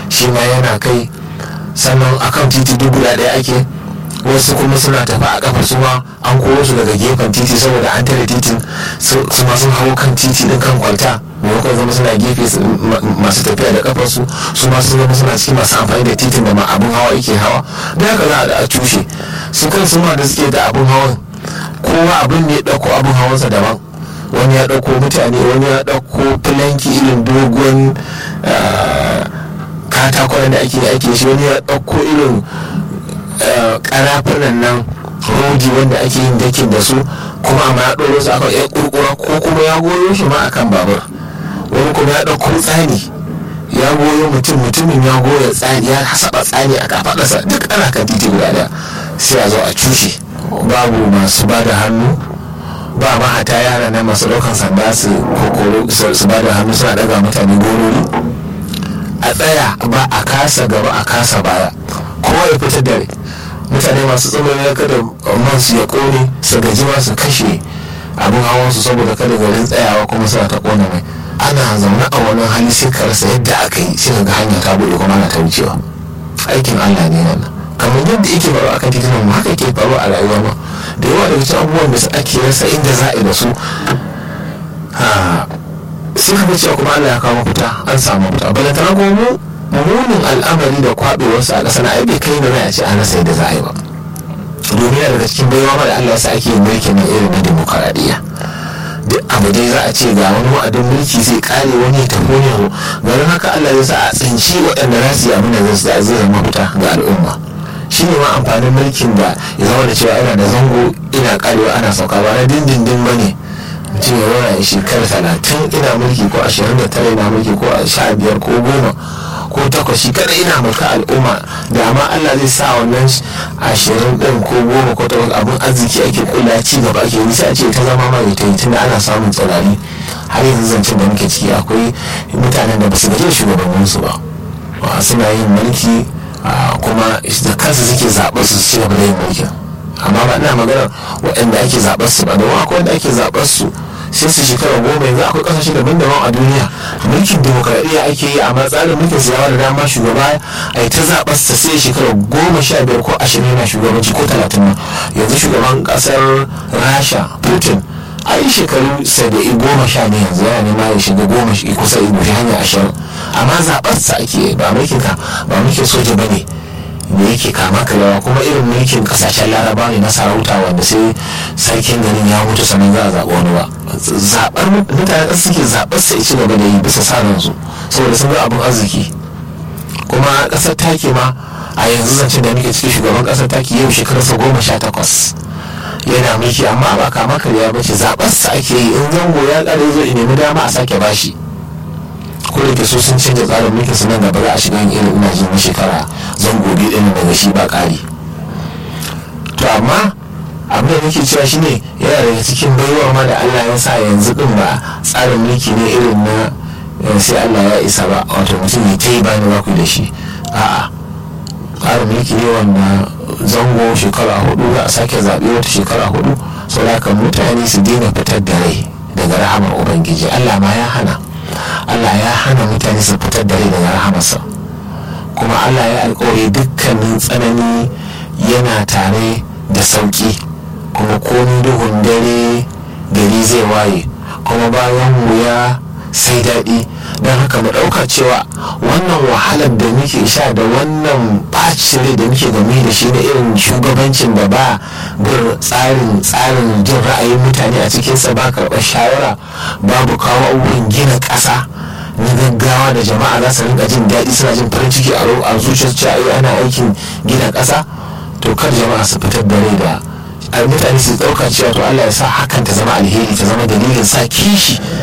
shi ma yana kai sannan akan titi duk guda ɗaya ake wasu kuma suna tafi a kafa su ma an koro su daga gefen titi saboda an tare titin su ma sun hau kan titi din kan kwalta maimakon zama suna gefe masu tafiya da kafar su su ma sun zama suna cikin masu amfani da titin da ma abin hawa yake hawa da haka za a cushe su kan su ma da suke da abin hawan kowa abin ne ya ɗauko abin hawansa daban wani ya ɗauko mutane wani ya ɗauko filanki irin dogon katakon da ake ake shi wani ya ɗauko irin karafunan nan rodi wanda ake yin dakin da su kuma amma ya ɗoro su akan ya kurkura ko kuma ya goyo shi ma akan babur wani kuma ya ɗauko tsani ya goyo mutum mutumin ya goya tsani ya saba tsani a kafaɗarsa duk ana kan titi guda ɗaya sai a zo a cushe babu masu ba da hannu ba mahata yara na masu ɗaukan sanda su kokoro su ba da hannu suna ɗaga mutane gorori a tsaya ba a kasa gaba a kasa baya kowa ya fita dare mutane masu tsibirin ya kada man su ya kone su gaji ma su kashe abin hawan su saboda kada garin tsayawa kuma suna ta kona mai ana zaune a wani hali sai ka rasa yadda aka yi sai ga hanya ta buɗe kuma ana ta wucewa aikin Allah ne nan kamar yadda yake faruwa akan titunan mu haka ke faruwa a rayuwa ma da yawa daga cikin abubuwan da ake rasa inda za a yi da su sai ka cewa kuma Allah ya kawo mafita an samu mafita balantana kuma mu munin al'amari da kwabewarsu a ƙasa na ai bai kai da a ce an rasa yadda za a yi ba domin daga cikin baiwa ma da Allah ya sa ake yin mulkin na irin na demokaradiyya duk abu dai za a ce ga wani wa'adin mulki zai kare wani ya tafi wani yau garin haka Allah ya sa a tsinci waɗanda za su yi abin da zai zama mafita ga al'umma shi ne ma amfanin mulkin da ya zama da cewa yana da zango ina karewa ana sauka ba na dindindin ba ne mutum ya zauna ya shekara talatin ina mulki ko ashirin da tara ina mulki ko sha biyar ko goma ko takwas shi kada ina mulka al'umma da ma Allah zai sa wannan ashirin din ko goma ko takwas abin arziki ake kula ci gaba ake yi sai a ce ta zama mai ta yi tunda ana samun tsirari har yanzu zancen da muke ciki akwai mutanen da ba su gaji shugabanninsu ba suna yin mulki kuma da kansu suke zaɓar su ci gaba da yin mulkin amma ba ina magana waɗanda ake zaɓar su ba domin akwai wanda ake zaɓar su sai su shekara goma yanzu akwai kasashe daban-daban a duniya mulkin demokradiyya ake yi amma tsarin mulkin su yawa da dama shugaba a yi ta zaɓar sa sai shekara goma sha biyar ko ashirin yana shugabanci ko talatin ma yanzu shugaban ƙasar rasha putin a yi shekaru saba'in goma sha ne yanzu yana nema ya shiga goma kusa ya hanya ashirin amma zaɓar sa ake ba mulkin ka ba mulkin soja ba ne da yake kama karewa kuma irin mulkin kasashen laraba ne na sarauta wanda sai sarkin garin ya mutu sannan za a zaɓi wani ba zaɓar mutane ƙasa suke zaɓar sai ci gaba da yi bisa sa ransu saboda sun ga abin arziki kuma ƙasar taki ma a yanzu zancen da muke cikin shugaban ƙasar taki yau shekararsa goma sha takwas yana mulki amma ba kama karya ba ce zaɓar sa ake yi in zango ya ƙare zo in nemi dama a sake bashi ko da ke so sun canza tsarin mulkin su nan gaba za a shiga yin irin ina jin shekara zango biyu ɗin daga shi ba ƙari to amma abin da nake cewa shine yana daga cikin baiwa ma da Allah ya sa yanzu din ba tsarin mulki ne irin na sai Allah ya isa ba wato mutum ya ta yi bani ba ku da shi a'a tsarin mulki ne wanda zango shekara hudu za a sake zaɓe wata shekara hudu saboda mutane su daina fitar da rai daga rahamar ubangiji Allah ma ya hana Allah ya hana mutane su fitar da rai daga rahamarsa kuma Allah ya alkawari dukkanin tsanani yana tare da sauki kuma komi duhun dare gari zai waye kuma bayan wuya sai daɗi don haka mu ɗauka cewa wannan wahalar da muke sha da wannan ɓacin rai da muke game da shi na irin shugabancin da ba bin tsarin tsarin jin ra'ayin mutane a cikinsa ba karɓar shawara babu kawo abubuwan gina ƙasa na gaggawa da jama'a za su rinka jin daɗi suna jin farin ciki a zuciyar cewa ana aikin gina ƙasa to kar jama'a su fitar da rai da mutane su ɗauka cewa to Allah ya sa hakan ta zama alheri ta zama dalilin sa kishi